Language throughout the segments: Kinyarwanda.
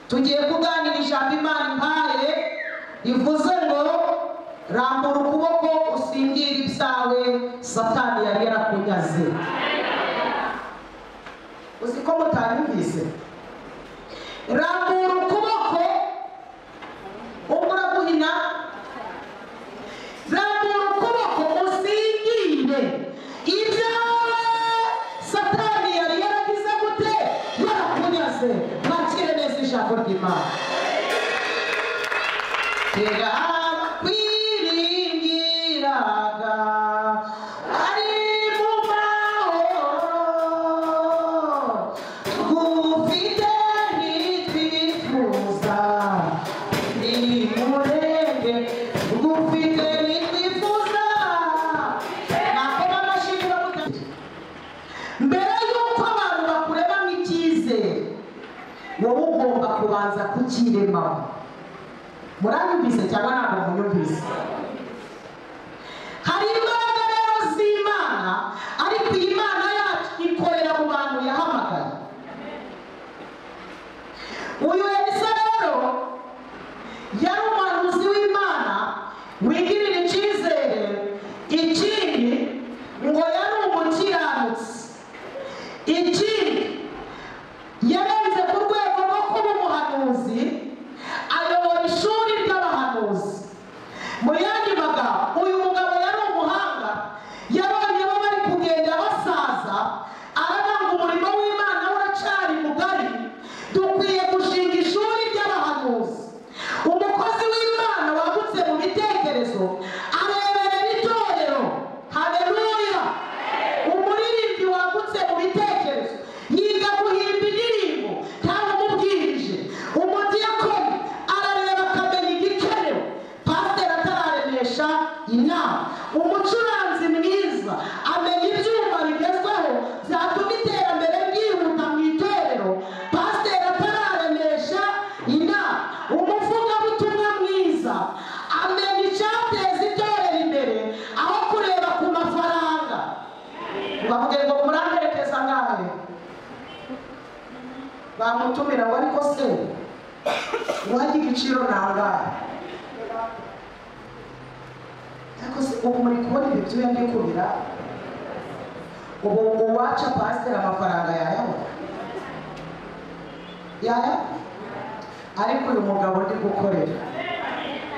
tugiye kuganirisha imana impaye ivuze ngo rambura ukuboko usingire ibyawe satani yari yarakunyaze uzi ko mutanyumvise rambura ukuboko ubwo uraguhina rambura ukuboko usingire ibyawe satani yari yaragize gute yarakunyaze mwakire neza ijambo ry'imana terakwiringiraga ari mu mahoro twufite nitwifuza nimurenge twufite nitwifuza nakora amashimwe mutatu mbere y'uko abantu bakurebamo icyizere wowe ugomba kubanza kucyiremamo muranyumvise cyangwa ntabwo munyumvise hari imbaraga rero z'imana ariko iyi mana yacu ikorera mu bantu yahamagaye uyu elisa rero yari umuhanuzi w'imana wigirira icyizere ikindi ngo yari umukiranutsi ikindi yarenze ku rwego rwo kuba umuhanuzi ayobora ishuri ry'abahanuzi mu yandi magambo uyu mugabo yari umuhanga yabonye bo bari kugenda basaza araranga umurimo w'imana uracari mugari dukwiye gushinga ishuri ry'abahanuzi umukozi w'imana wagutse mu bitekerezo areberera itorero hareruya umuririmbyi wagutse mu bitekerezo yiga guhimba indirimbo ntawe umubwirije umudiyakoni arareba akamenya igikenewe pasiteri atararemesha inama umucuranzi mwiza amenya ibyuma bigezweho byatuma iterambere ryihuta mu itorero pasiteri atararemesha inama umuvugabutumwa mwiza amenya icyateza itorero imbere aho kureba ku mafaranga bavuga ngo muranterekeza ngahe bamutumira ngo ariko se uwajya igiciro ntangahe ariko se ubu muri kubona ibi byuya ndikubira ubu uwaca pasiteri amafaranga yayabona yaya ariko uyu mugabo ndi gukorera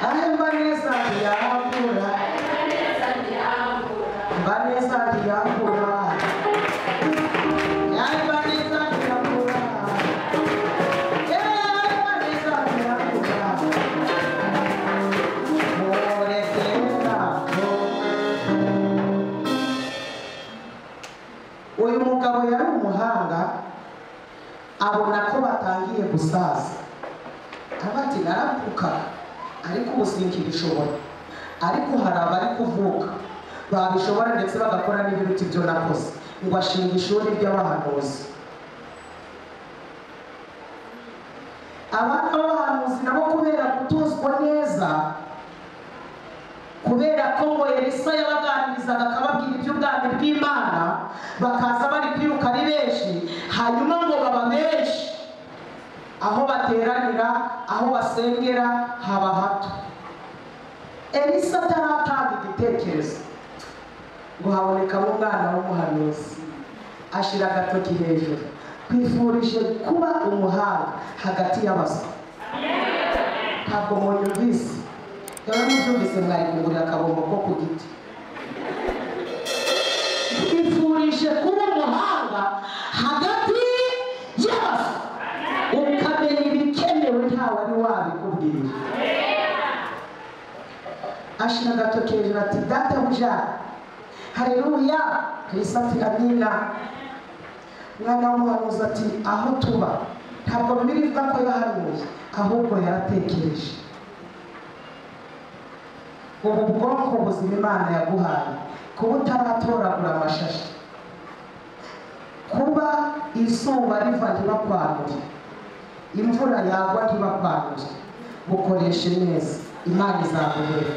ahemba neza ntiyahakura mba neza ntiyahakura yari neza ntiyahakura yewe yaba neza ntiyahakura uyu mugabo yari umuhanga abona ko batangiye gusaza aravuga ati naravuka ariko ubu sinkibishobora ariko hari abari kuvuka babishobora ndetse bagakora n'ibiruta ibyo nakoze ngo ashinga ishuri ry'abahanuzi abana b'abahanuzi nabo kubera gutozwa neza kubera ko ngo elisa yabaganirizaga akababwira iby'ubwami bw'imana bakaza bari kwiruka ari benshi hanyuma ngo baba benshi aho bateranira aho basengera haba hato elisa ataratanga igitekerezo ngo habonekamo umwana w'umuhanuzi ashyira agatoki hejuru twifurije kuba umuhanga hagati y'abaswa ntabwo munyumvise rero mubyumvise mwari kugurira akabombo ko ku giti twifurije kuba umuhanga hagati y'abaswa ukamenya ibikenewe ntawe ari wabikubwira ashira agatoki hejuru ati databuja hareruya kirisatira nyina umwana w'umuhanuzi ati aho tuba ntabwo biri bivuga ko yahanuye ahubwo yaratekereje ubu bwonko buzima imana yaguhaye kuba utaratoragura amashashi kuba izuba riva ntibakwanure imvura yagwa ntibakwanure bukoreshe neza imana izaguhera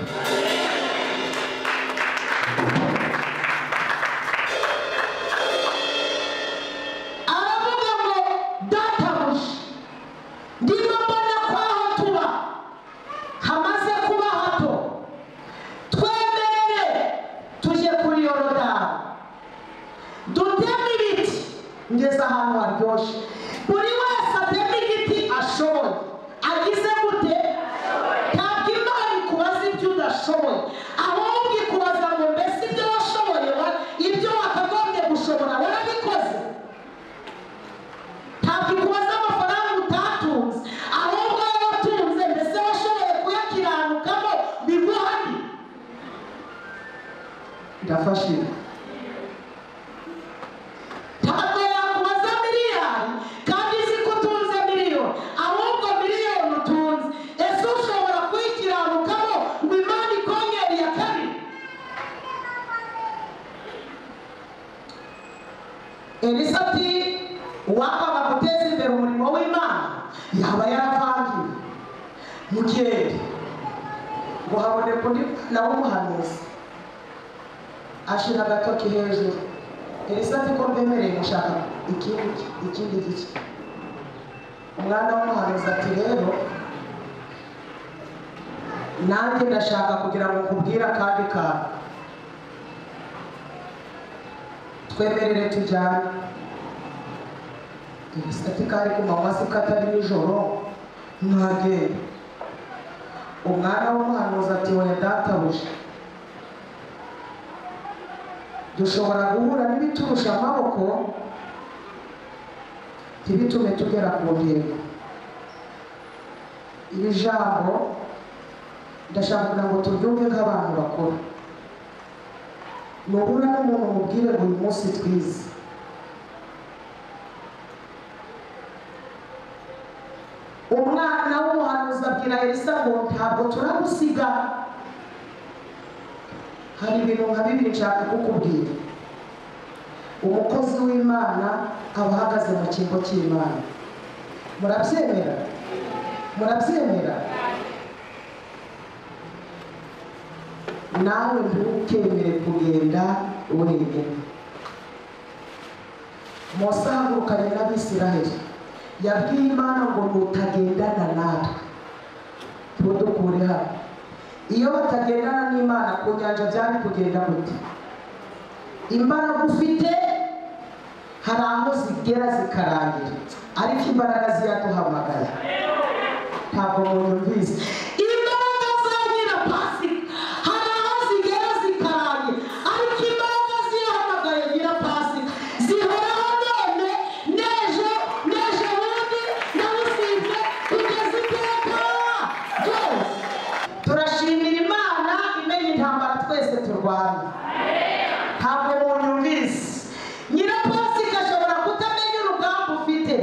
aravuga ngo databuja ndimo elisa ati uwakanga guteza imbere umurimo w'imana yaba yaravangiwe mugende ngo haboneka undi nawe umuhanuzi ashira agatoki hejuru elisa ati ko mbemereye gushaka ikindi ikindi gice umwana w'umuhanuzi ati rero nanjye ndashaka kugira ngo nkubwire akandi kantu twemerere tujyane elisati kari ku manywa se katari nijoro mwagenda umwana w'umuhanuzi ati wenda databuja dushobora guhura n'ibiturusha amaboko ntibitume tugera ku ntego iri jambo ndashaka kugira ngo turyumve nk'abantu bakuru nuhura n'umuntu umubwire ngo uyu munsi twize umwana w'umuhanuzi abwira elisa ngo ntabwo turagusiga hari ibintu nka bibiri nshaka kukubwira umukozi w'imana aba ahagaze mu kigo cy'imana murabyemera murabyemera nawe ntukemere kugenda wenyine mose ahagurukanye n'abisiraheli yabwiye imana ngo mutagendana natwe tudukure hano iyo batagendana n'imana ku nyanja byari kugenda gute imbaraga ufite hari aho zigera zikarangira ariko imbaraga ziraduhamagara ntabwo munyumvise imbaraga za nyirapasika hari aho zigera zikarangira ariko imbaraga zirahamagaye nyirapasika zihoraho none n'ejo n'ejo bundi na businze kugeza iteka ryose turashimira imana imenya intambara twese turwana ntabwo umuntu ubizi nyirapasika ashobora kutamenya urugamba ufite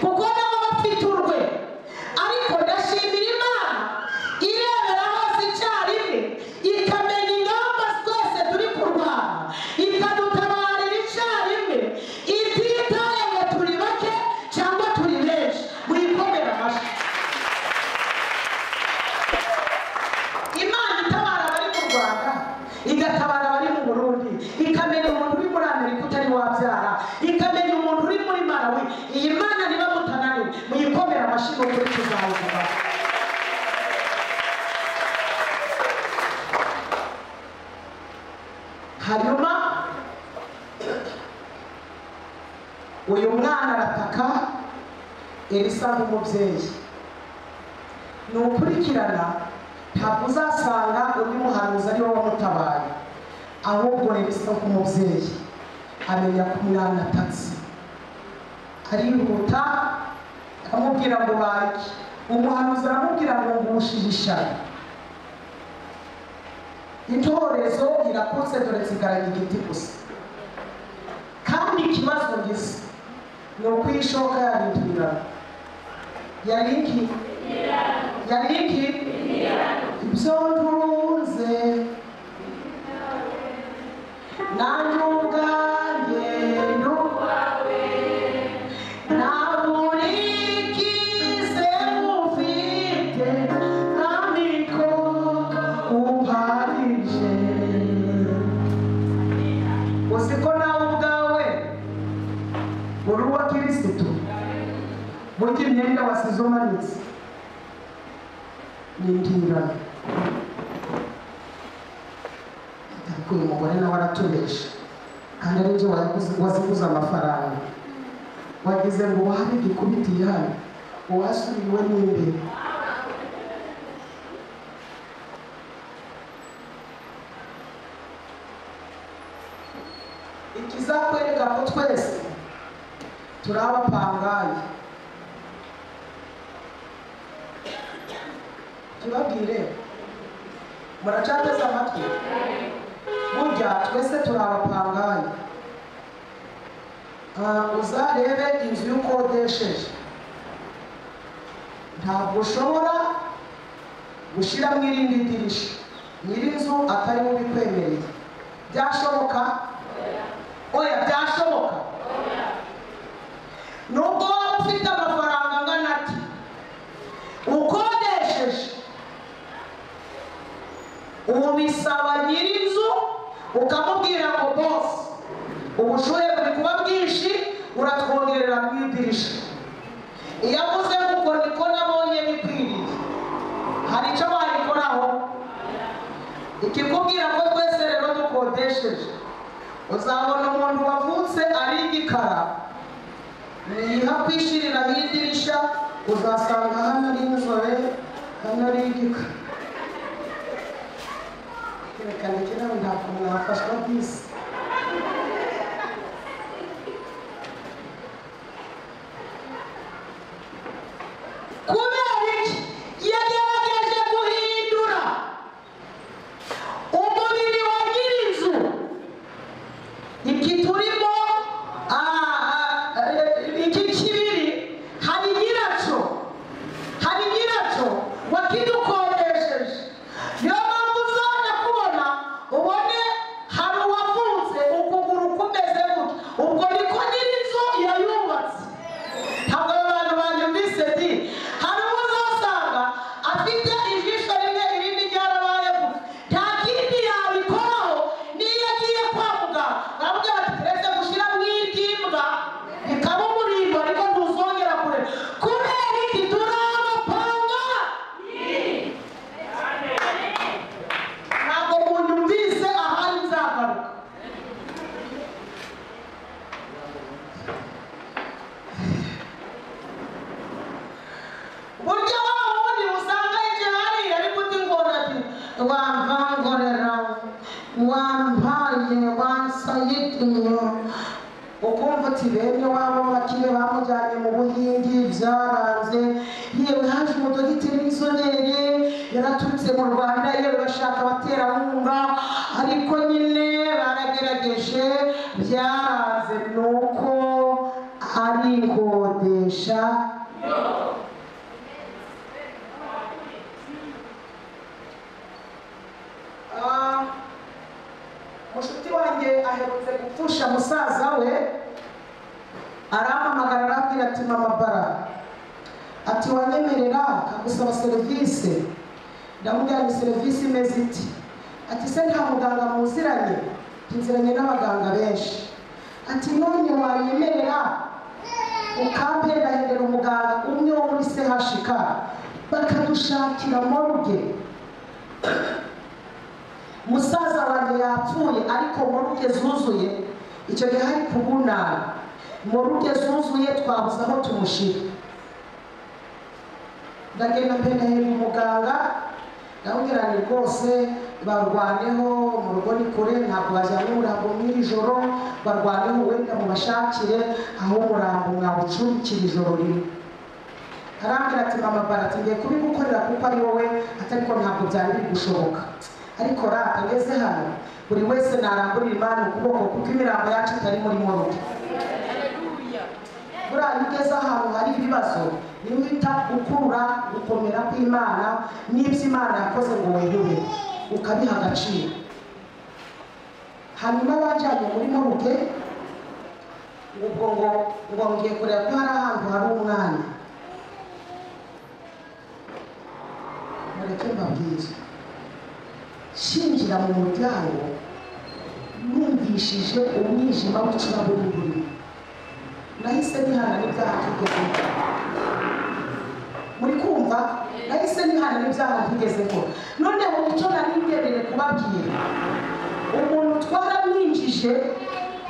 kuko nawe aba afite urwe ariko ndashimira imana irebera hose icyarimwe ikamenya ingamba twese turi kurwana ikadutabarira icyarimwe ititaye ngo turi bake cyangwa turi benshi muyikomere amashyi imana itabara abari mu rwanda igatabara abari mu burundi ikamenya umuntu uri muri amerika utari wabyara ikamenya umuntu uri muri marawi iyi mana niba mutananiwe muyikomere amashyi mu kuri tuzawuguma hanyuma uyu mwana arataka elisa nk'umubyeyi nukurikirana ntabwo uzasanga undi muhanuzi ari wowe wamutabaye ahubwo rero isa nk'umubyeyi amenya ko umwana atatse arihuta amubwira ngo bake umuhanuzi aramubwira ngo ngushije ishari intorezo irakuze dore nsigaraga igiti gusa kandi ikibazo ngize ni uko iyi shoka yarindirana yari iki yari iki ibyo ntunze nanjye ubwanjye n'ubwawe ntabwo urikize ufite ariko uparije uzi ko nawe ubwawe uri uwa kirisitu burya imyenda wasize umanitse n'indirano ariko uyu mugore nawe araturesha kandi ari byo waziguze amafaranga wagize ngo uwahabe igikubitiye hano uwasubiriwe n'imbere ikizakwereka ko twese turi abapangaye tubabwire muracateze amatwi burya twese turi abapangayi Ah, uzarebe inzu y'ukodesheje ntabwo ushobora gushyiramo irindi dirisha nyir'inzu atari we ubikwemereye byashoboka oya byashoboka hari icyo barikoraho ikikubwira ko twese rero dukodesheje uzabona umuntu wavutse ari igikara niha kwishirira idirishya uzasanga hano ari inzobe hano ari igikara reka ndeke nawe ntabwo mwafashwa bisi kubera iki yagerageje guhindura umubiri wa nyir'inzu iki turimo ah, ah, eh, iki kibiri hari nyiracyo hari nyiracyo wakidukodesheje niyo mpamvu uzajya kubona ubone hari uwavunze ukuguru kumeze gutya ubwo niko nyir'inzu yayubatse ntabwo abo bantu banyumvise di hari uwo uzasanga afite ijisho rimwe irindi ryarabaye gusa nta kindi yabikoraho niyo agiye kwa muganga arabwira ati reka gushyira mu iry'imbwa bikaba umurimbo ariko ntuzongera kureba kubera iki turabapanga ntabwo munyumvise ahari nzagaruka burya wa wundi usanga hirya hariya ariko uti ngona ati wampangorera wampaye wansayitiye ukumva uti bene waba bakire bamujyanye mu buhindi byaranze yewe haje umudogiteri w'inzobere yaraturutse mu rwanda yewe bashaka abaterankunga ariko nyine baragerageje byaranze ni uko arikodesha Ah, mushuti wanjye aherutse gupfusha musaza we arampamagara arabwira ati mama bara ati wanyemerera akagusaba serivisi ndamubwira ngo serivisi imeze iti ati se nta muganga muziranye Ati, nziranye n'abaganga benshi ati none wanyemerera ukampendahindira umuganga umwe wo muri chk bakadushakira moruge musaza wanjye yapfuye ariko moruge zuzuye icyo gihe hari kubunana moruge zuzuye twabuze aho tumushyira ndagenda mpenahera umuganga ndamubwira ni rwose barwaneho mu rugo ni kure ntabwo bajyanye umurambo mw'ijoro barwaneho wenda mubashakire aho umurambo mwawucurikira ijoro rimwe arambwira ati mama barati ngiye kubigukorera kuko ari wowe atariko ntabwo byari biri gushoboka ariko rata ngeze hano buri wese narambura imana ukuboko kuko imirambo yacu itari muri moruge buriya iyo ugeze ahantu hari ibibazo niyo uhita ukurura gukomera kw'imana n'ibyo imana yakoze ngo wenyine ukabiha agaciro hanyuma bajyanye muri moruge ubwo ngo ngo ngiye kureba ko hari ahantu hari umwanya mureke mbabwire shinjira mu muryango numvishije umwijima w'icuraburindi nahise nihana n'ibyaha tugezemo muri kumva nahise nihana n'ibyaha tugezemo noneho icyo nari ngenere kubabwira umuntu twaramwinjije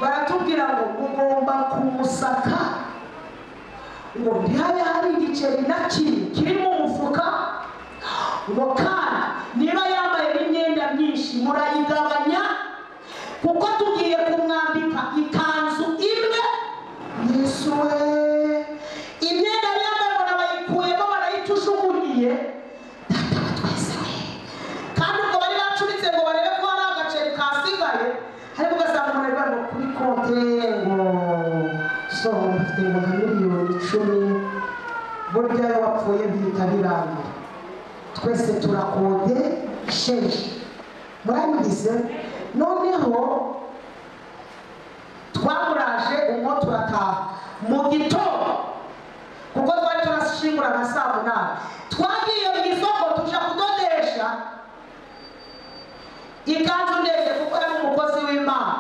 baratubwira ngo mugomba kumusaka ngo ntihabe hari igiceri na kimwe kiri mu mufuka ngo kandi niba yambaye n'imyenda myinshi murayigabanya kuko tugiye kumwambika ikanzu imwe yesu we imyenda yari yambaye ngo barayikuyemo barayicujugunyiye data wa twese we kandi ubwo bari bacuritse ngo barebe ko hari agaceri kasigaye ariko ugasanga umuntu ari ngo kuri konti ye ngo so mfite ngo nka miliyoni icumi burya iyo wapfuye bihita birangira twese turakodesheje murabigize noneho twamuraje umwo turataha mu gitondo kuko twari turashingura nka saa munani twagiye mu isoko tuja kudodesha ikanzu ndende kuko ari umukozi w'imana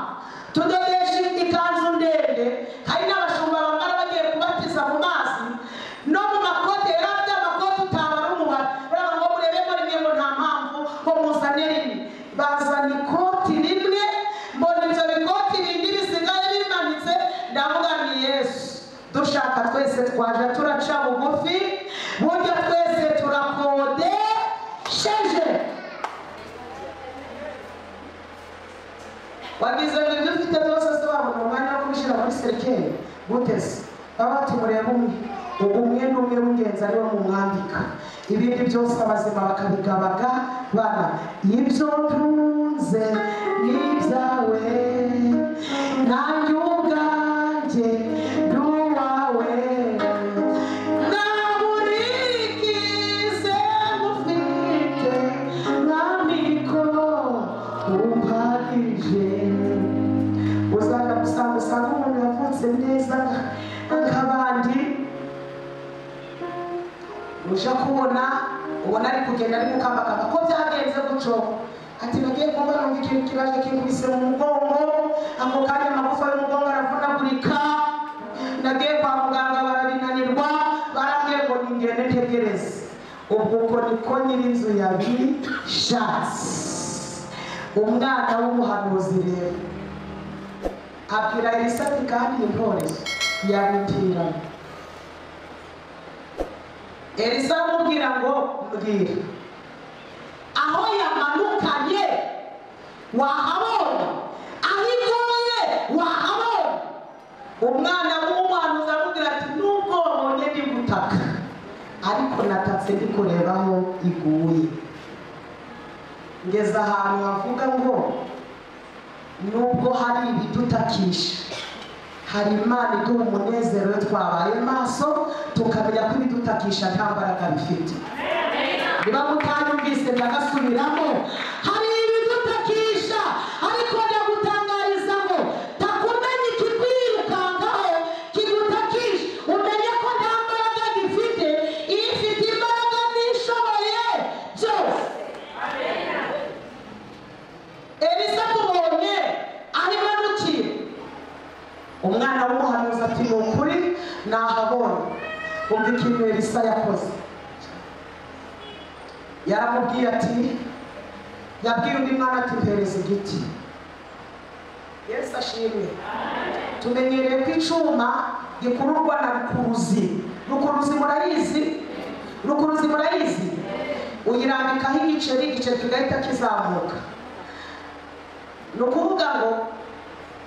tudodesha ikanzu ndende hari n'abashumba bambara bagiye kubatiza mu mazi no mu makote yari afite amakote utabara umubare urabona ngo murebe muri wagize ngo ibyo ufite byose se babona umwanya wo kubishyira muri serikeri guteze baba bati murebe umwe ubu umwe n'umwe w'ingenzi ariwe mumwandika ibindi byose abazima bakabigabaga bana ibyo ntunze ni ibyawe nanjye ubwanjye ndi uwawe ntabwo urigeze ufite mwamiko umpagije uzaga gusanga usanga umuntu yavutse neza nk'abandi uje kubona ubona ari kugenda ari gukambakamba ko byagenze gutyo ati nagiye kumva numva ikintu kibaje kinkubise mu mugongo ako kanya amagufa y'umugongo aravunagurika nagiye kwa muganga barabinanirwa barambwiye ngo ningende ntegereze ubwo uko niko nyir'inzu yabishatse umwana w'umuhanuzi rero abwira elisa ati kandi intore yabitira elisa aramubwira ngo mbwira aho yamanukanye wahabona aho igoye wahabona umwana w'umuhanuzi aramubwira ati nubwo wabonye ndi gutaka ariko natatse ndi kureba aho iguye ngeze ahantu havuga ngo nubwo hari ibidutakisha hari imana iduha umunezero iyo twabaye maso tukamenya ko ibidutakisha nta mbaraga bifite niba mutanyumvise ndagasubiramo hari ibidutakisha ariko ndagutangariza ngo takumenye ikikwirukangaho kigutakisha umenye ko nta mbaraga gifite iyo ifite imbaraga n'ishoboye byose elisa tubonye arimo anukira umwana w'umuhanuzi ati ni ukuri nahabonye umva ikintu elisa yakoze yaramubwiye ati yabwiye undi mwana ati mpereza igiti yesu ashimwe tumenyereye ko icyuma gikururwa na rukuruzi rukuruzi murayizi rukuruzi murayizi uyirambikaho igiceri igiceri kigahita kizamuka ni ukuvuga ngo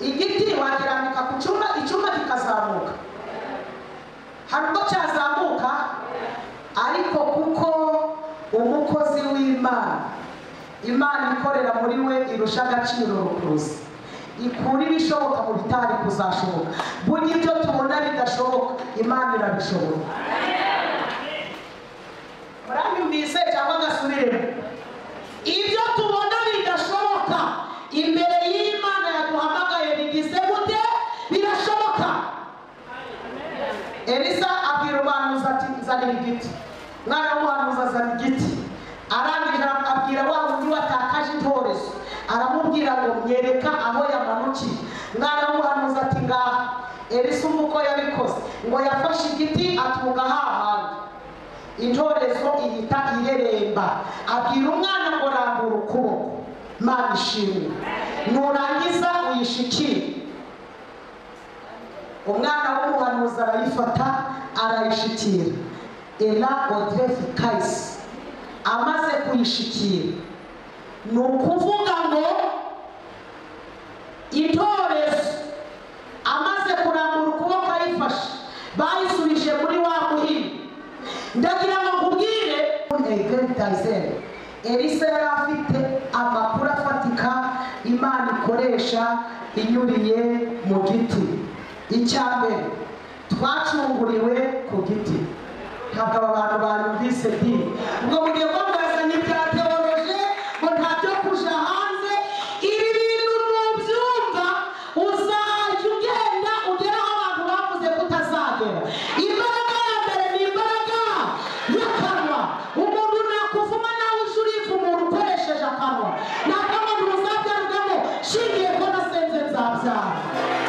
igiti wakirambika ku cyuma icyuma kikazamuka hari ubwo cyazamuka ariko kuko umukozi w'imana imana ikorera muri we irusha agaciro rukuruzi ikura ibishoboka mu bitari kuzashoboka burya ibyo tubona bidashoboka imana irabishobora muranyumvise cyangwa agasubiremo ibyo tubona bidashoboka imbere y'imana yaduhamagaye bigize gute birashoboka elisa abwira umuhanuzi ati nzanira igiti mwana w'umuhanuzi azana igiti arangije abwira wa wundi watakaje intorezo aramubwira ngo myereka aho yamanukiye mwana w'umuhanuzi ati ngaha elisa umva uko yabikoze ngo yafashe igiti atunga hahandi intorezo ihita ireremba abwira umwana ngo rambura ukuboko mana ishimwe nurangiza uyishikire umwana w'umuhanuzi arayifata arayishikira ela odrefi kayisi amaze kuyishikira ni ukuvuga ngo intorezo amaze kurambura ukuboko ayifashe bayisubije muri wa muhini ndagira ngo nkubwire egalitayizeri elisa yari afite amakuru afatika imana ikoresha inyuriye mu giti icya mbere twacunguriwe ku giti ntabwo aba bantu banyumvise dini ubwo mugiye ko mwazanye ibya teoloje ngo nta byo kuja hanze ibi bintu nubyumva uzajya ugenda ugera aho abantu bavuze ko utazagera imbaraga ya mbere ni imbaraga y'akanwa umuntu nakuvuma nawe uje uriva umuntu ukoresheje akanwa ntabwo abantu bazabyarugamo shingiye ko nasenze nzabyara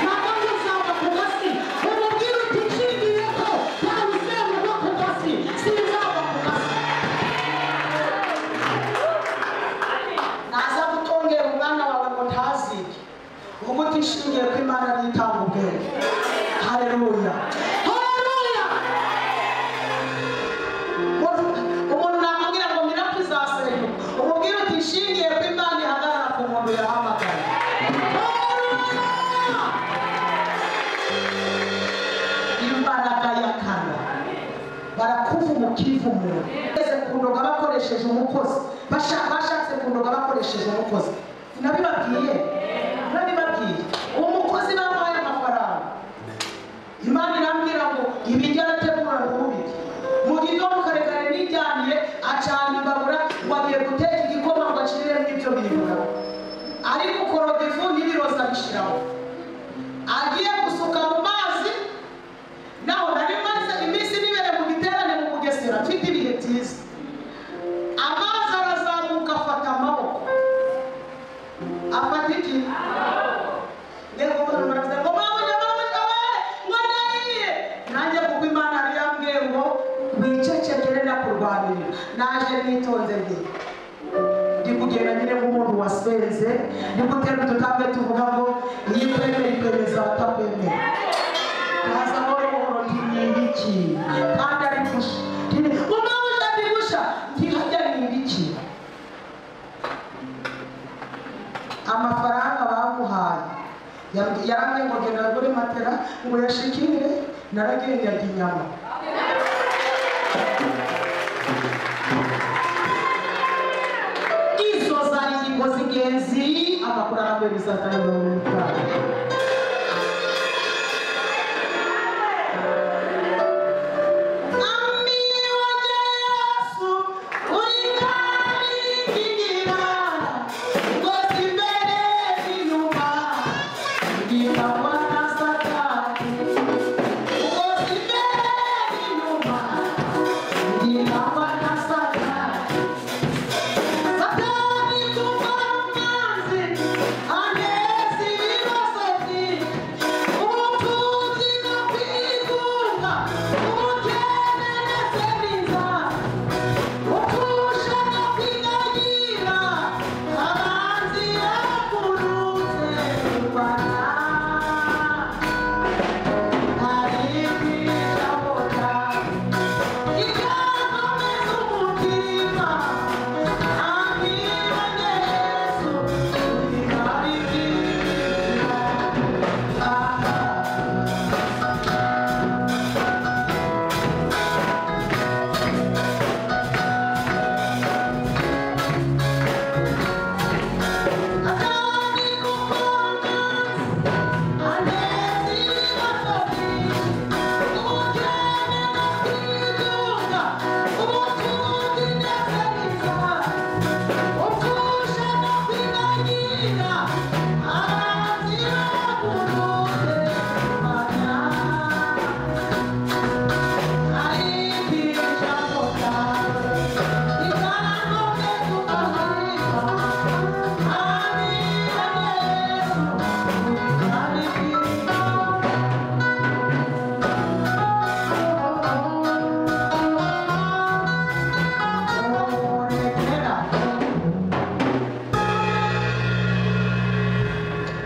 ntabwo muzava ku gasi umubwire uti nshingiye ko ntawe uzenguka ku gasi sinzava ku gasi kivumiro ese kundoga bakoresheje umukozi Basha- bashatse kundoga bakoresheje umukozi sinabibabwiye nabibabwiye uwo mukozi bamuhaye amafaranga imana irambwira ngo ibi njya arategura ntubirye mu gitondo kare kare nijyaniye acana imbabura ngo agiye guteka igikoma ngo aciriremo ibyo bibura ariko ukoroga ifu n'ibiroza abishyiraho agiye gusuka mu mazi naho nari maze iminsi nibere mu giterane mu bugesera mfite ibihe byiza amazi arazamuka afata amaboko afata iki reka umuntu baravuga ngo mabuja mabuja we ngo ndahiye nanjye kuko imana yari yambwiye ngo wicecekere ndakurwanirira naje nitonze ngiye ndi kugenda nyine nk'umuntu wasenze ndi gutera udutambwe tuvuga ngo iyo twemera iperereza batakwemera ndaza amahoro buhoro ntiyibiki kandi ari gusha umwabuje ari gusha ntihajya nibiki amafaranga bamuhaye Yam- yarambwiye ngo genda kuri matera ngo yashikire naragiye ndarya inyama izo zari ingingo z'ingenzi amakuru arambuye bisatanye mu mutwe Yeah.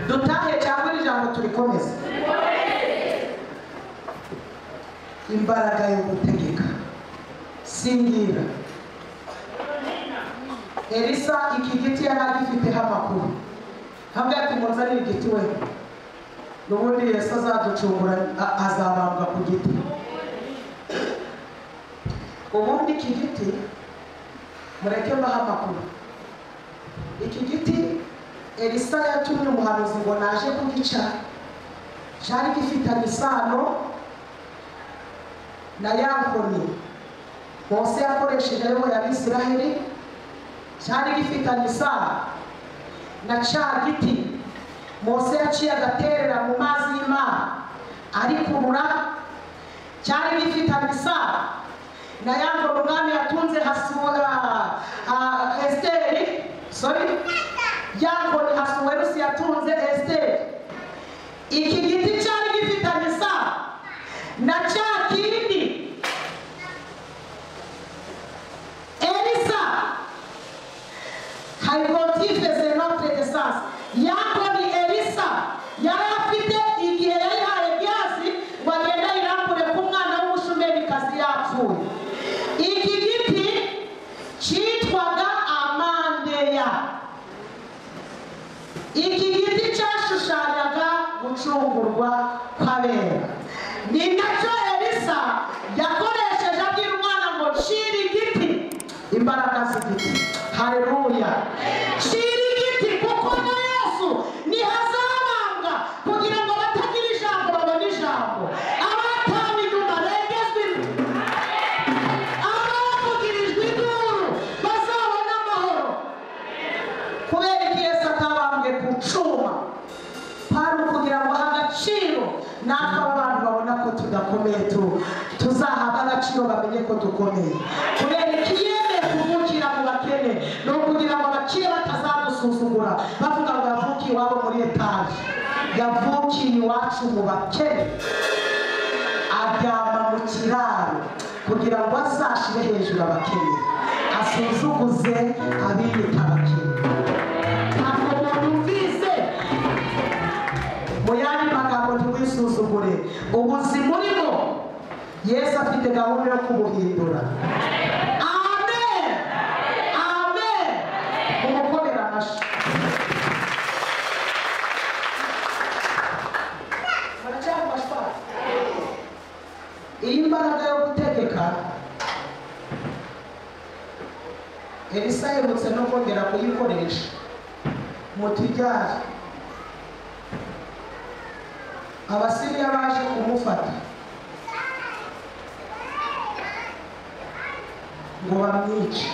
dutahe cyangwa iri jambo turikomeze imbaraga yo gutegeka singira elisa iki giti yari agifiteho amakuru hamwe ati munzanire igiti we n'ubundi yesu azaducungura a- azabambwa ku giti ubundi iki giti mureke mbaho amakuru iki giti elisa yatumye umuhanuzi ngo naje kugica cyari gifitanye isano na ya nkoni mose yakoresheje ayoboye abisiraheli cyari gifitanye isano na cya giti mose yaciye agaterera mu mazi y'imana arikurura cyari gifitanye isano na ya nkoni umwami yatunze hasura ah, esiteri sorry yakoni asuwerusi yatunze esiteri iki giti cyari gifitanye isano na cya kindi elisa hayikotifeze notre essence yakoni elisa yari afite igihe yayihaye gihazi ngo agenda yirambure ku mwana w'umushumerikazi yapfuye iki giti cyitwaga amandeya iki giti cyashushanyaga gucungurwa kw'abera ni nacyo elisa yakoresheje abwira umwana ngo nshi imbaraga z'igiti hareruya shira igiti kuko na yesu ntihazabanga kugira ngo abatagira ijambo babone ijambo abataha inyuma regezwe imbere abavugirijwe induru bazabone amahoro kubera iki yesu atabambwe ku cuma kwari ukugira ngo aha agaciro natwe aba bantu babona ko tudakomeye tu tuzahabwa agaciro bamenye ko dukomeye kubera iki yemeye kuvukira mu bakene ni ukugira ngo abakire batazadusuzugura bavuga ngo yavukiye iwabo muri etaje yavukiye iwacu mu bakene aryama mu kiraro kugira ngo azashire hejuru abakene asuzuguze abiyita abakene ntabwo umuntu umvise mu yandi magambo ntiwisuzugure ubuzima urimo yesu afite gahunda yo kubuhindura amen amen umukomere amashyi muracyari mu mashwari iyi mbaraga yo gutegeka elisa aherutse no kongera kuyikoresha mutijyari abasiriya baje kumufata ngo bamwice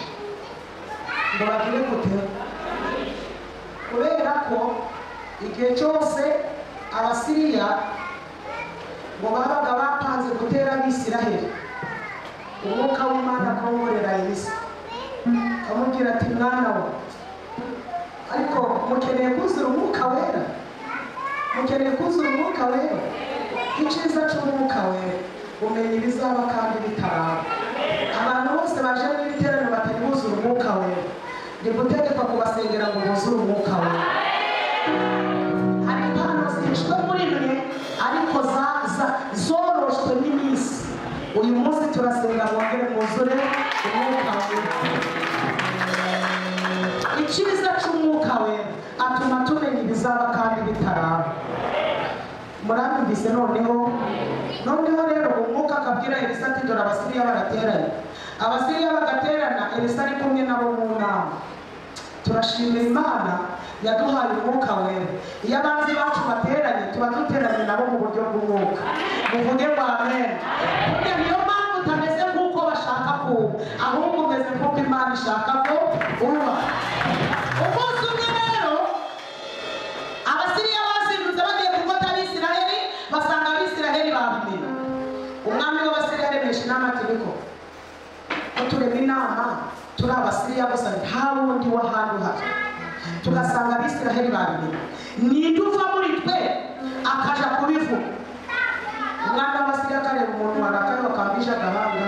ngo bagire gute kubera ko igihe cyose abasiriya ngo babaga bapanze gutera abisiraheli umwuka w'imana akongorera elisa akamubwira ati mwana we ariko mukeneye kuzura umwuka wera mukeneye kuzura umwuka wera icyiza cy'umwuka wera umenya ibizaba kandi bitaraba abantu bose baje muri iri teraniro batari buzura umwuka wera ni gutegekwa kubasengera ngo buzure umwuka wera hari impano zihishwe muri mwe ariko za- za- zoroshwe n'iminsi uyu munsi turasenga wongere mwuzure umwuka wera icyiza cy'umwuka wera atuma tumenya ibizaba kandi bitaraba murabimvise noneho noneho rero umwuka akabwira elisa ati dore abasiriya barateranye abasiriya bagaterana elisa ari kumwe nabo mu nama turashimira imana yaduhaye umwuka wera iyo abanzi bacu bateranye tuba duteranye nabo mu buryo bw'umwuka muvuge ngo amen burya niyo mpamvu utameze nk'uko bashaka ko ahubwo umeze nk'uko imana ishaka ko uba umunsi umwe rero abasiriya bazindutse bagiye gufata abisiraheli basanga abisiraheli babimira umwami w'abasiriya aremesha inama ategeko ko turema inama turi abasiriya gusa nta wundi w'ahandi uhari tugasanga abisiraheli babimira ninde uva muri twe akaja kubivuga umwami w'abasiriya akareba umuntu warakaye wakambije agahanga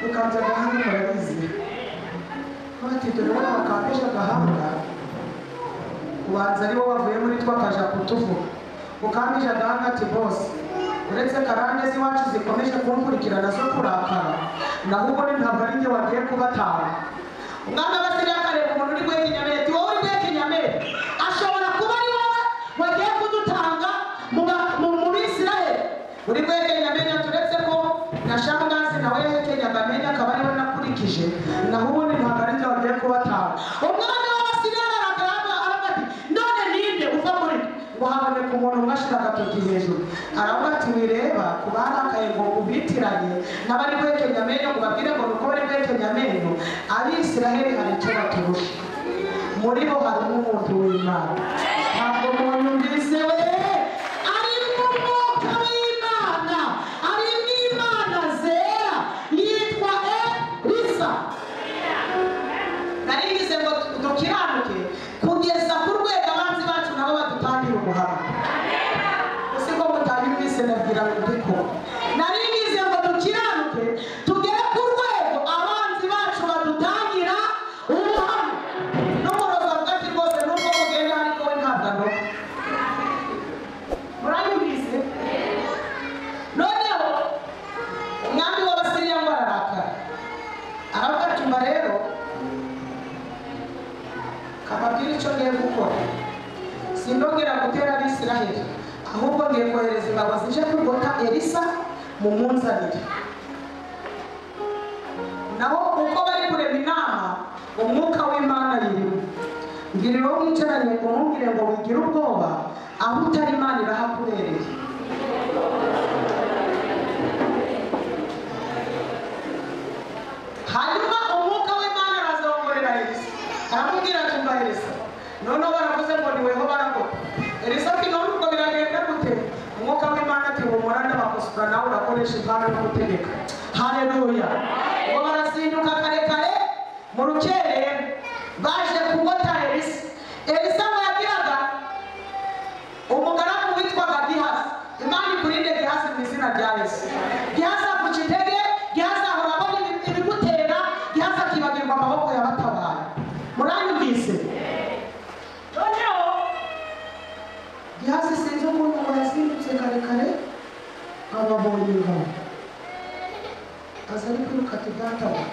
ukanze agahanga murabizi bati dore wowe wakambije agahanga ubanza aribo bavuye muri two akaja kutuvuga ukambije agahanga ati bose uretse karande z'iwacu zikomeje kunkurikirana zo kurakara naho ubone ntabwo ari njye wagiye kubatara umwana w'abasiriya akareba umuntu uri guhekenya ati wowe uri guhekenya mbere ashobora kuba ari wowe wagiye kudutanga mu ba- mu- mu bisirayeli uri guhekenya menya turetse ko na shangazi nawe yahekenyaga menya akaba ariwe nakurikije naho ubundi ntabwo ari njye wagiye kubatara umwana w'abasiriya aragaragara aravuga ati none ninde uva muri twe?" ngo haboneka umuntu umwe ashira agatoki hejuru aravuga ati wireba ku barakaye ngo ubitiranye n'abari guhekenya amenyo ngo babwire ngo nuko bari guhekenya amenyo abisiraheli hari icyo baturusha muri bo harimo umuntu w'imana ntabwo umuntu mbizewe arimo umwuka w'imana arimo imana zera yitwa elisa nari bize ngo dukiranuke kugeza ku rwego abanzi bacu nabo badutangire ubuhamya uzi ko mutari mwise nabwira ngo ndiko nari bize ngo dukiranuke tugere ku rwego abanzi bacu badutangira ubuhamya n'umuroza hagati rwose nubwo mugenda ariko we ntabwo anoga murayumvise noneho umwami w'abasiriya ngo ararakara aravuga ati mba rero kababwira icyo ngiye gukora sindongera gutera abisiraheli ahubwo ngiye kohereza ingabo zije kurwota elisa mu munzanire naho uko bari kurema inama umwuka w'imana yirimo ngira uwo mwicaranye ngo ntumbwire ngo wigire ubwoba aho utari imana irahakubereye hanyuma umwuka w'imana arazongorera elisa aramubwira ati umva elisa noneho baravuze ngo niweho barakora elisa ati none ubwo biragenda gute umwuka w'imana ati humura n'amakosa nawe urakoresha impano yo gutegeka haleluya ngo barazinduka karekare mu rukerera baje kugota elisa elisa ngo yagiraga umugaragu witwaga gihasi imana ikurinde gihasi mu izina rya yesu gihasi avuca intege gihasi ahora abona ibi- ibimutera gihasi akibagirwa amaboko yabatabaye muranyumvise noneho gihasi sinzi ukuntu ngo yazindutse kare kare ababonye ingabo aza ari kwiruka ati data we,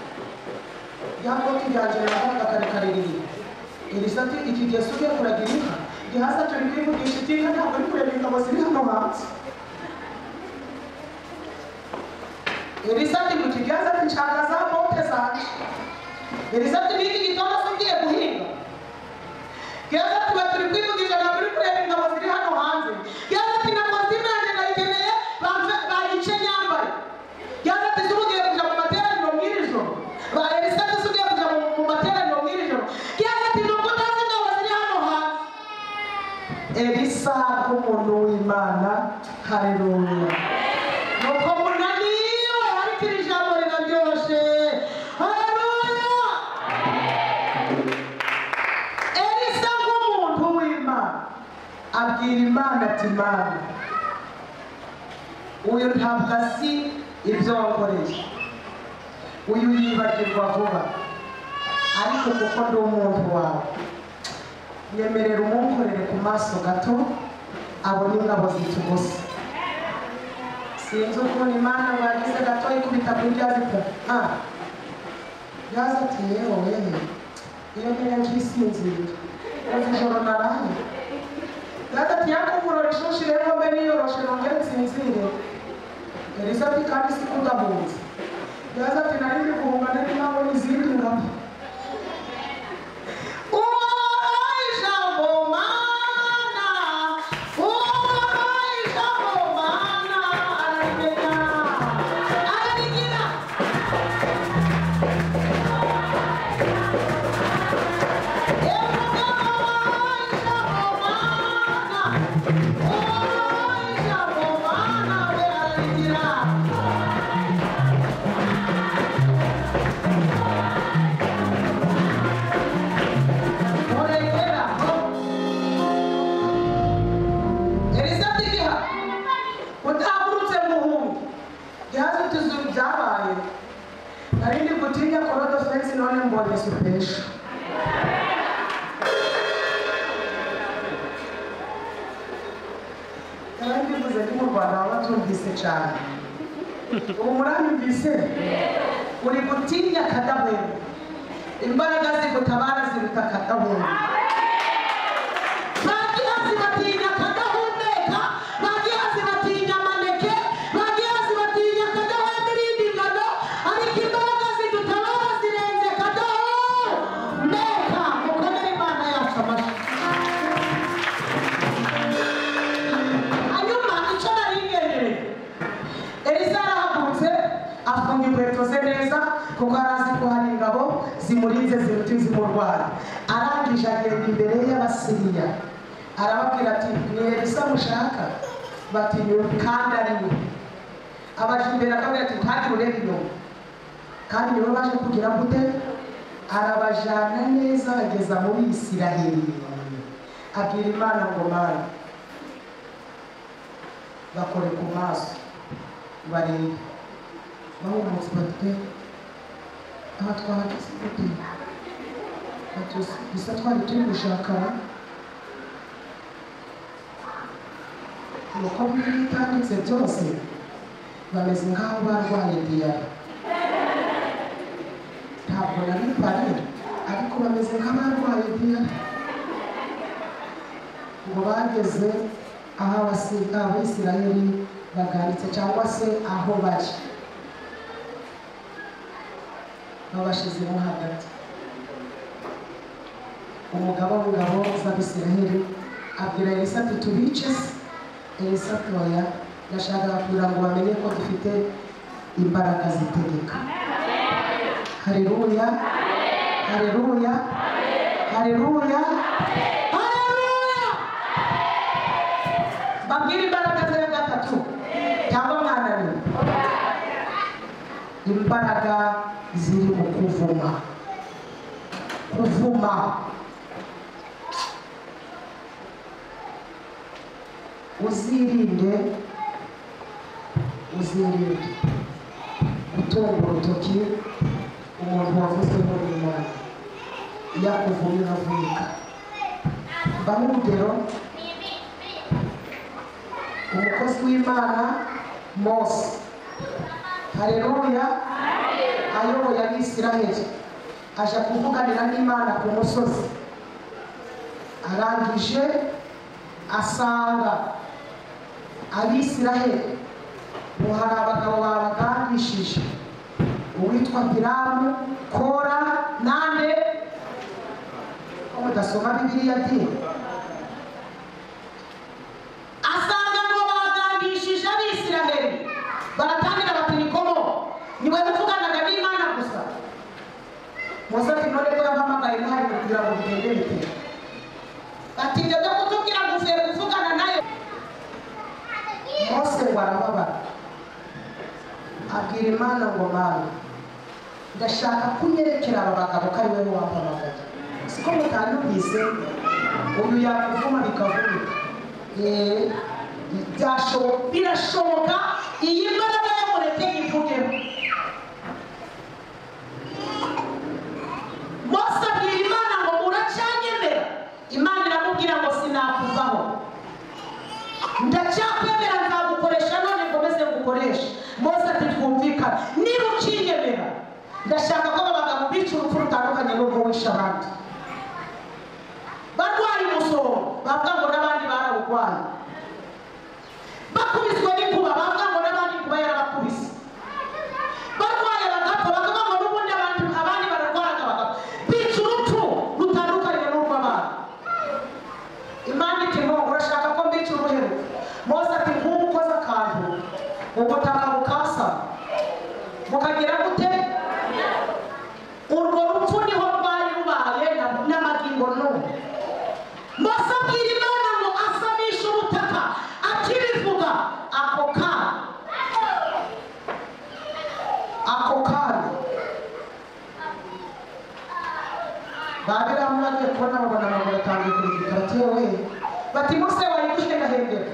ya koti ryanjye nabanga kare kare riri elisa ati iki gihe si ugiye kuragira inka gihasa turi kwivugisha iby'inka ntabwo ari kureba ingabo ziri hano hanze elisa ati mu kiganza ati nshaka za bote zanjye elisa ati n'iki gitondo se ugiye guhinga gihasa ati ba turi kwivugisha ntabwo uri kureba ingabo ziri hano hanze gihasa ati na kositimu yanjye nayikeneye bamfe- bayice nyambaye gihasa ati se ugiye kujya mu materaniro mw'iri joro ba elisa ati se ugiye kujya mu- mu materaniro mw'iri joro gihasa ati nubwo utazi ingabo ziri hano hanze elisa nk'umuntu w'imana hareruya nuko munaniwe ariko iri jambo riraryoshe hareruya elisa nk'umuntu w'imana abwira imana ati mana uyu ntabwo azi ibyo wankoreye uyu yibagirwa vuba ariko kuko ndi umuntu wawe nyemerera umukorere ku maso gato abone ingabo zitugusa sinzi ukuntu imana bagize gato ikubita kuri rya zita ah yaza ati yewe wehe iyo mbere nkisinzira uzi ijoro naraye yaza ati yakuvura rishushi rero mbe niyoroshe nongere nsinzire elisa ati kandi si kudahunze yaza ati nari ndi guhunga nari nabona izindi ngabo Yeah. Orengera, no. Elisa tigiha utahurutse muhungu yaje tuzu byabaye nari ndi gutinya korode fensi none mbonye supesha nari ndivuze ndi mu rwanda baba batumvise cyane ubu muranyumvise uri gutinya kadahwema imbaraga zigutabara ziruta kadahumeka bagira zibatinya kadahumeka bagira zibatinya amaneke bagira zibatinya kadahumeka irindi ngano ariko imbaraga zidutabara zirenze kadahumeka mukomere imana yacu amashyi hanyuma icyo nari ngenyereye elisa yarahagurutse afunga inkweto ze neza kuko yari azi ko hari ingabo zimurinze ziruta izimurwara arangije agenda imbere y'abasiriya arababwira ati ni elisa mushaka bati ni we kandi ari we abaje imbere akabwira ati ntagire ureba inyuma kandi niwe baje kugira gute arabajyana neza ageza muri isiraheli abwira imana ngo mana bakore ku maso bareba bahumutse batwe aha twahageze gute Bati, gusa twari turi gushakana nuko bitanditse byose bameze nk'aho barwaye diyara ntabwo nabipariye ariko bameze nk'abarwaye diyara ngo bageze aho abasi- abayisiraheli bagarutse cyangwa se aho bari babashizemo hagati umugaba w'ingabo z'abisiraheli abwira elisa ati tubice se elisa ati oya ndashaka kugira ngo bamenye ko dufite imbaraga zitegeka hareruya hareruya hareruya hareruya babwire imbaraga ze ya gatatu cyangwa mwananiwe imbaraga ziri mu kuvuma kuvuma uzirinde uzirinde gutunga urutoki umuntu wavuze n'umwana iyo akuvumye uravunika mbaho urugero umukozi w'imana mose hareruya ayoboye abisiraheli aja kuvuganira n'imana ku musozi arangije asanga abisiraheli ngo hari abagabo babagandishije uwitwa piramu kora nande ko mudasoma bibiliya dini asanga ngo bagandishije abisiraheli baratangira bati nikomo niwe muvuganaga n'imana gusa muze ati none ko yampamagaye muhari kugira ngo bigende bitera bati njye byo kutubwira ngo uvuye kuvugana nayo mose ngo arababara abwira imana ngo mana ndashaka ko unyerekera aba bagabo ko ari wowe wampamagaye siko mutanyumvise uyu yakuvuma bikavunika Eh, byashoboka birashoboka iyi mbaraga yamureke ivugeho mose abwira imana ngo uracyanyemera imana iramubwira ngo sinakuvaho ndacyakwemera nzagukoresha none nkomeze ngukoresha mose ati twumvikana niba ukinyemera ndashaka ko aba bagabo bica urupfu rutandukanye n'urwo wishe abandi barwaye umusoro bavuga ngo n'abandi barawurwaye bakubiswe n'inkuba bavuga ngo n'abandi inkuba yarabakubise barwaye bagapfa bakavuga ngo n'ubundi abantu abandi bararwaraga bagapfa bica urupfu rutandukanye n'urw'abana imana iti ngo urashaka ko mbica uruheruka mose ati nk'ubu ukoze akantu ubutaka bukasa bukagira gute urwo rupfu niho rwari rubaye na- n'amagingo n'ubu mose abwira imana ngo asamishe ubutaka akibivuga ako kanya ako kanya babiramu bagiye kubona babona abantu batangiye kurigita batewe bati mose wari guhengahengera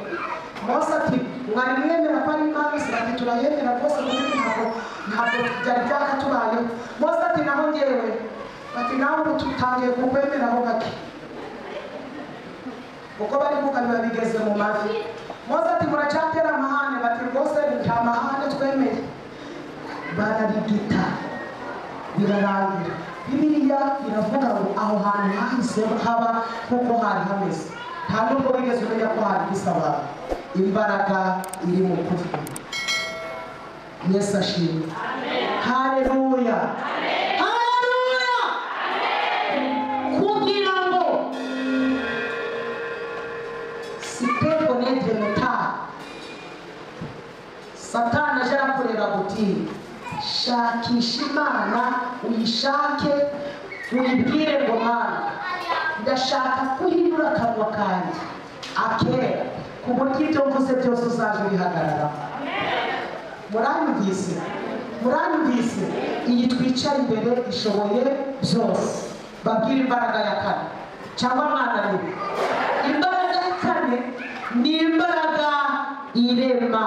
mose ati mwari mwemera ko ari imana isi ati turayemera rwose kuko ntabwo ntabwo byari byakatubayeho mose ati naho ngewe bati nawe ubu tutangiye kukwemeraho gake uko bari kuganira bigeze mu mavi mose ati muracyatera amahane bati rwose nta mahane twemeye bararigita birarangira bibiliya iravuga ngo aho hantu hahise haba nk'uko hari hameze nta nubwo wigeze umenya ko hari bisaba imbaraga iri mu kuvuga yesu ashimwe hareruya hareruya kugira ngo sitefo n'egemeta satani aje arakureba guti shakisha imana uyishake uyibwire ngo mana ndashaka ko uhindura akanwa kanjye akera ku buryo ibyo mvuze byose uzaje ubihagararaho muranyumvise muranyumvise iyi twicara imbere ishoboye byose babwire imbaraga ya kane cyangwa mwananiwe imbaraga ya kane ni imbaraga irema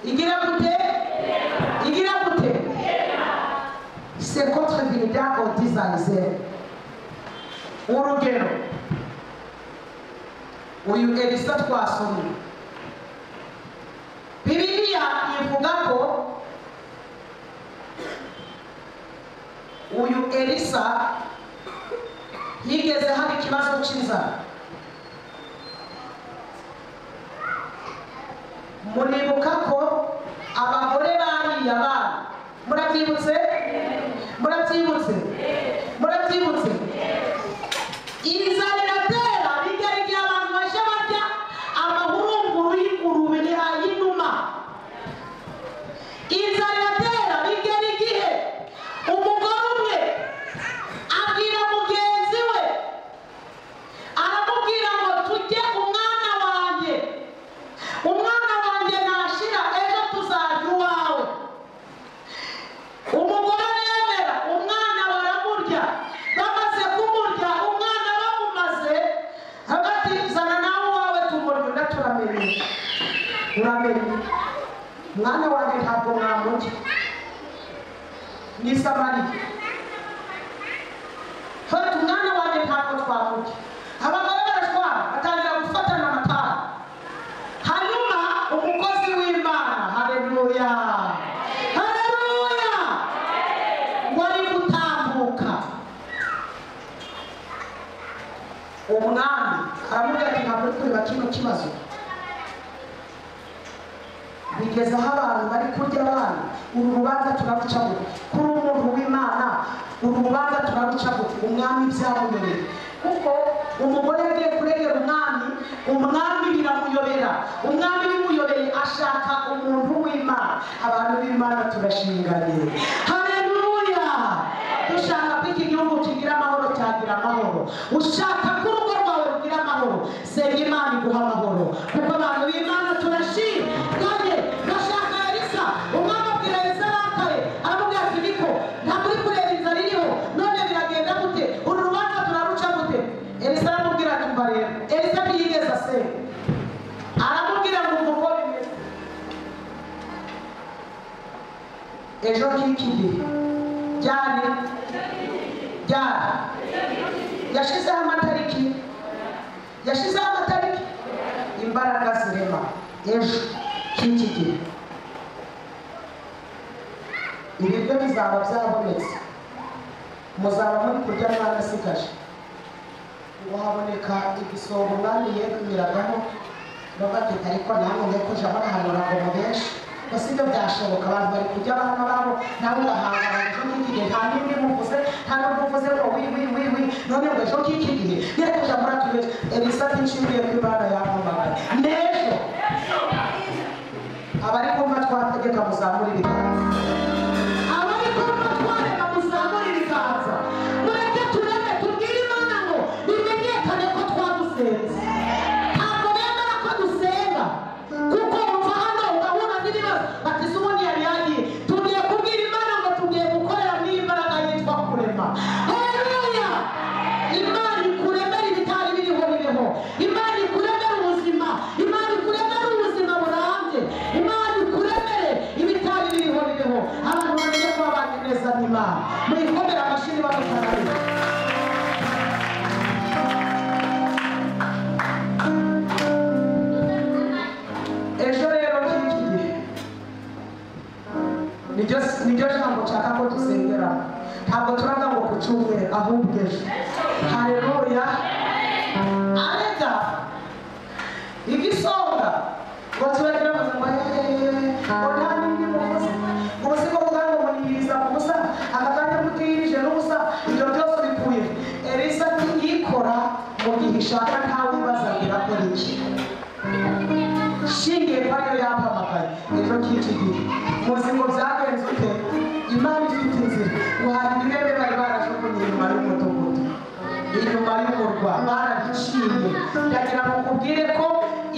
igira gute igira gute c'est contre l'idée on disait urugero uyu elisa twasomye bibiliya ivuga ko uyu elisa yigeze hari ikibazo cy'inzara muribuka ko abagore bariye abana murabyibutse murabyibutse murabyibutse mwana wanjye ntabwo mwamurya ni samariya fata umwana wanjye ntabwo twamurya abagore barashwara batangira gufatana amatara hanyuma umukozi w'imana hareruya hareruya wari gutambuka umwami aramubwira ati ntabwo uri kureba kino kibazo bigeze aho abantu bari kurya abana uru rubanza turaruca bubi kuri umuntu w'imana uru rubanza turaruca bubi umwami byamuyobereye kuko umugore yagiye kuregera umwami umwami biramuyobera umwami bimuyobeye ashaka umuntu w'imana abantu b'imana turashinganye haleluya dushaka ko iki gihugu kigira amahoro cyagira amahoro ushaka ko urugo rwawe rugira amahoro senga imana iguha amahoro kuko abantu b'imana turashima kandi bashaka elisa umwami abwira elisa arakaye aramubwira ati niko ntabwo uri kureba inzara iriho none biragenda gute uru rubanza turaruca gute elisa aramubwira ati mva rero elisa ntiyigeze asenga aramubwira ngo umva uko bimeze ejo ngiki gihe ryari ryari yashyizeho amatariki yashyizeho amatariki imbaraga zirema ejo cy'iki gihe ibiryo bizaba byabonetse muzaba muri kurya mwarasigaje ngo haboneka igisongo umwami yegumiragaho bagateka ariko namwe mwe kuja barahanura ngo mubeshe gusa ibyo byashoboka abantu bari kurya abana babo nawe ugahangana ejo k'iki gihe nta n'imwe muvuze nta n'ubwo uvuze ngo wi wi wi wi none ngo ejo k'iki gihe ngiye kuja muri atubeshe elisa ntishimiye ko imana yampamagaye n'ejo abari kumva twategeka muzamura ibiganza abari kumva twareka muzamura ibiganza mureke turebe tubwire imana ngo bimenyekane ko twadusenze ntabwo bemera ko dusenga kuko wumva hano ugahura n'ibibazo bati se ubundi yari yagiye tugiye kubwira imana ngo tugiye gukorera muri iyi mbaraga yitwa kurema haleluya imana ikuremera ibitari biriho biriho imana ikuremera ubuzima imana ikuremera ubuzima burambye imana ikuremere ibitari biriho biriho abantu bamenye ko babanye neza n'imana muyikomere amashuri bamutararira ejo rero cy'iki gihe niryo niryo jambo nshaka ko dusengera ntabwo turaga ngo ku cyumweru ahubwo ejo hareruya arega igisonga ngo tubagira ngo eee ngo nta n'indi muvuze ubuse ko bwa ngo munihiriza mu busa aka kanya mutihirije n'ubusa ibyo byose bikuye elisa ati ikora mu gihe ishaka ntawe ibazagira ko niki shingiye kuri ayo yampamagaye ejo k'iki gihe muzi ngo byagenze ute imana ifite inzira guhanga intebe bari barajugunye inyuma y'umudugudu inyuma y'umurwa barabiciye ndagira ngo nkubwire ko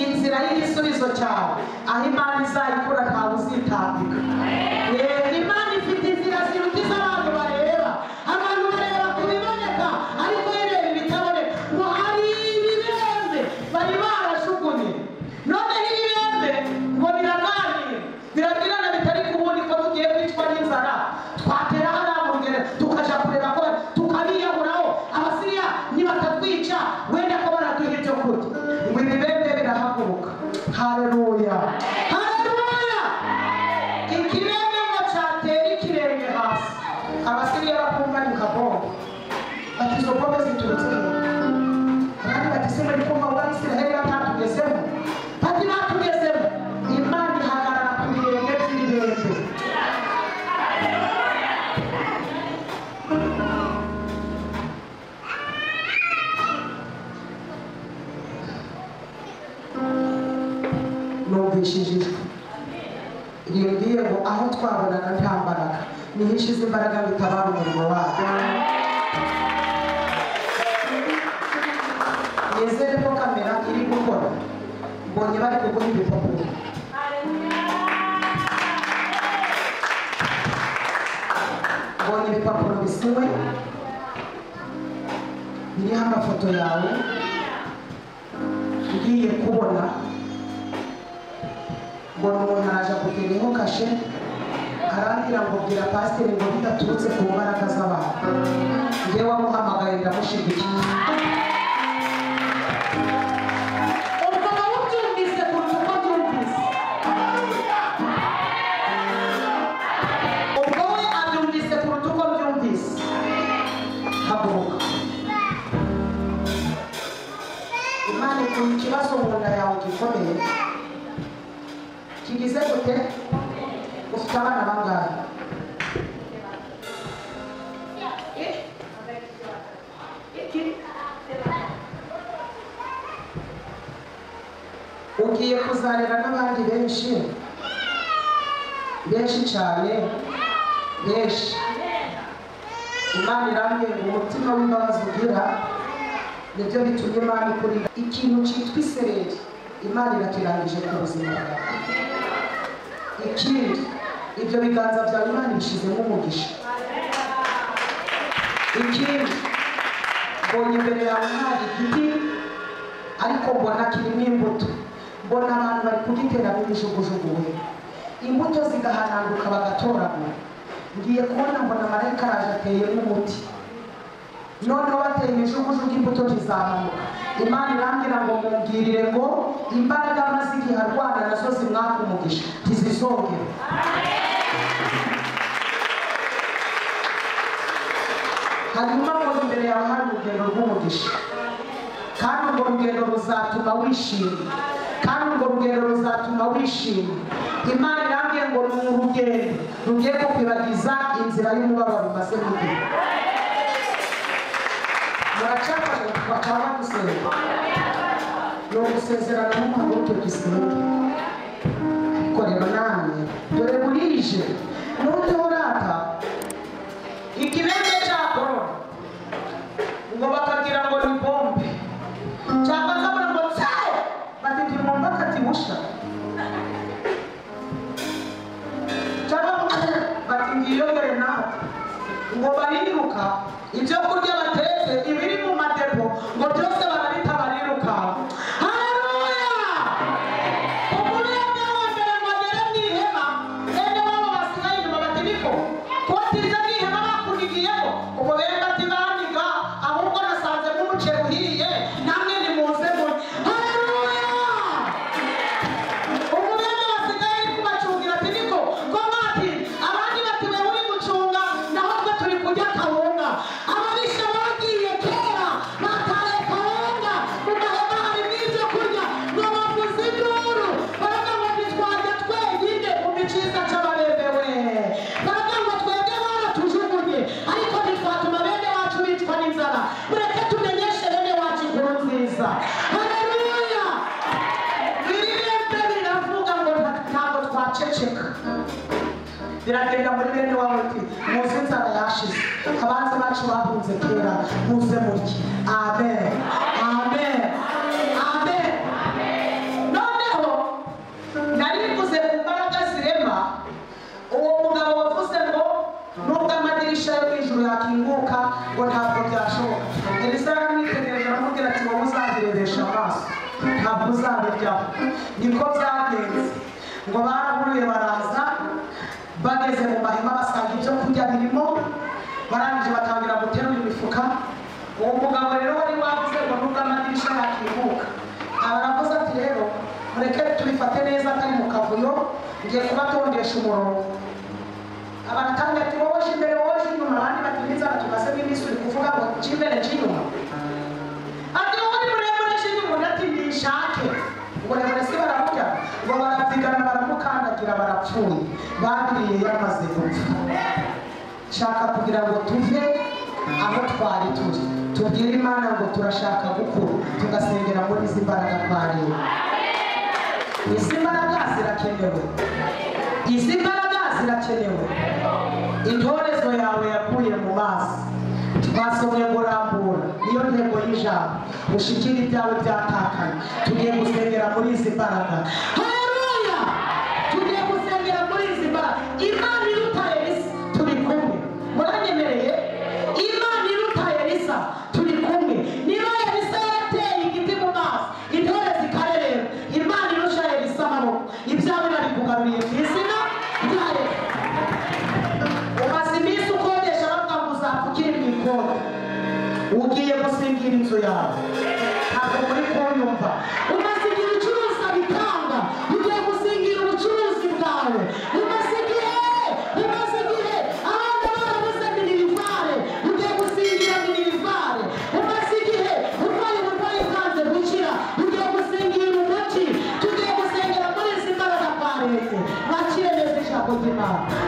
inzira y'igisubizo cyawe aho imana izayikura ntawe uzitambika Eh, imana ifite inzira ziruta iz'abantu bareba abantu bareba ku biboneka ariko ireba ibitaboneka ngo hari ibibembe bari barajugunye none n'ibibembe ngo biraganire biragirana bitari kubundi ko tugiye kwicwa n'inzara twatera hariya mu rugero tukaja kureba ko tukabiyahuraho abasiriya nibatatwica wenda ko baraduha ibyo kurya ngo ibibembe birahaguruka hareruya hareruya ikirembe ngo cyatera ikirenge hasi abasiriya bakumva ni kabombo bati izo bombe ziturutse hehe abandi bati se muri kumva wa isiraheli batatugezemo bati batugezemo imana ihagarara ku birenge by'ibirenge numvishije ijwi rimbwiye ngo aho twabonaga nta mbaraga niho ishize imbaraga bitabara umurimo wayo nizere ko kamera iri gukora mbonye bari kuguha ibipapuro mbonye ibipapuro bisiwe biriho amafoto yawe ngiye kubona mbona umuntu araje kugeneho kashe arambwira ngo bwira pasiteri ngo bidaturutse ku mbaraga z'abantu njye wamuhamagaye ndamushyigikiye ubwo nawubyumvise kuruta uko byumvise ubwo we abyumvise kuruta uko byumvise haguruka imana ikora ikibazo mu nda yawe gikomeye kigize gute ufite abana bangahe ugiye kuzarera n'abandi benshi benshi cyane benshi imana irambwira ngo umutima w'imbabazi ugira nibyo bitumye imana ikurira ikintu cyitwa isereri imana irakirangije ku buzima bwawe ikindi ibyo biganza byawe imana ibishyizemo umugisha ikindi mbonye imbere yawe hari igiti ariko mbona kirimo imbuto mbona abantu bari kugiteramo ibijugujugu we imbuto zigahananguka bagatoragura ngiye kubona mbona marayika araje ateyemo umuti noneho bateye ibijugujugu imbuto zizamuka imana irambwira ngo mubwirire ngo imbaraga maze igihe arwana nazo zimwaka umugisha ntizizongere hanyuma ngo imbere yawe hari urugendo rw'umugisha kandi urwo rugendo ruzatuma wishima kandi urwo rugendo ruzatuma wishima imana irambwiye ngo ni urugendo rugiye kukwibagiza inzira y'umubabaro umaze kugenda muracaka bakaba bagusenga ni ugusezerana n'umuhanuke dusenga ariko rero namwe dore burije n'uburyo burata ikibembe cya korona ngo bakagira ngo ni bombe cyangwa bakabona ngo tsaye batete umuntu akativusha cyangwa bati ngiyongere nawe ngo bariruka ibyo kurya batetse ibiri mu madepo ngo byose barabita bariruka Haleluya! Umuremyi wose ngo agere mu ihema, bene wabo basigaye inyuma bati niko. Kuba tiza mu ihema bakunigiyeho, ubwo bene bati banyiga, ahubwo nasanze nk'umuceri uhiye, namwe nimuze murye. Haleluya! umwenda basigaye uri kubacungira ati niko ko mwati abandi bati we uri gucunga naho twe turi kurya kawunga ababisha bagiye kera bataye kawunga mu mahema harimo ibyo kurya ngo bavuze induru baravuga ngo ntitwajya twenyine mu miciza cy'ababemewe baravuga ngo twebwe baratujugunye ariko ntitwatuma bene wacu bicwa n'inzara mureke tumenyeshe bene wacu inkuru nziza haleluya biribembe biravuga ngo nta- ntabwo twaceceka biragenda muri bene wabo iti muze inzara yashize abanzi bacu bahunze kera muze murye amen amen amen noneho nari bivuze ku mbaraga zirema uwo mugabo wavuze ngo nubwo amadirisha yo mu ijuru yakinguka ngo ntabwo byashoboka elisa yaramwitegereje aramubwira ati wowe uzabirebesha amaso ntabwo uzabiryaho niko byagenze ngo barahuruye baraza bageze mu mahema basanga ibyo kurya birimo barangije batangira guterura imifuka uwo mugabo rero wari wavuze ngo nubwo amadirisha yakinguka aravuze ati rero mureke tubifate neza atari mu kavuyo ngiye kubatondesha umurongo abatanga ati wowe je imbere wowe je inyuma abandi bati n'inzara tumaze n'iminsi uri kuvuga ngo je imbere je inyuma ati wowe uri muremure je inyuma undi ati nishake uburebure si baramurya ngo barabyigana baramukandagira barapfuye babiriye yamaze gupfa shaka kugira ngo tuve aho twari turi tubwire imana ngo turashaka gukura tugasengera muri izi mbaraga twariwe izi mbaraga zirakenewe izi mbaraga zirakenewe intorezo yawe yakuye mu maso twasomye ngo rambura niyo ntego y'ijambo ushikire ibyawe byatakaye tugiye gusengera muri izi mbaraga haleluya tugiye gusengera muri izi mbaraga imana iruta elisa turi kumwe muranyemereye imana iruta elisa turi kumwe niba elisa yarateye igiti mu maso intore zikarerera imana irusha elisa amaboko ibyabo bari kugira inzu yawe ntabwo muri kumwe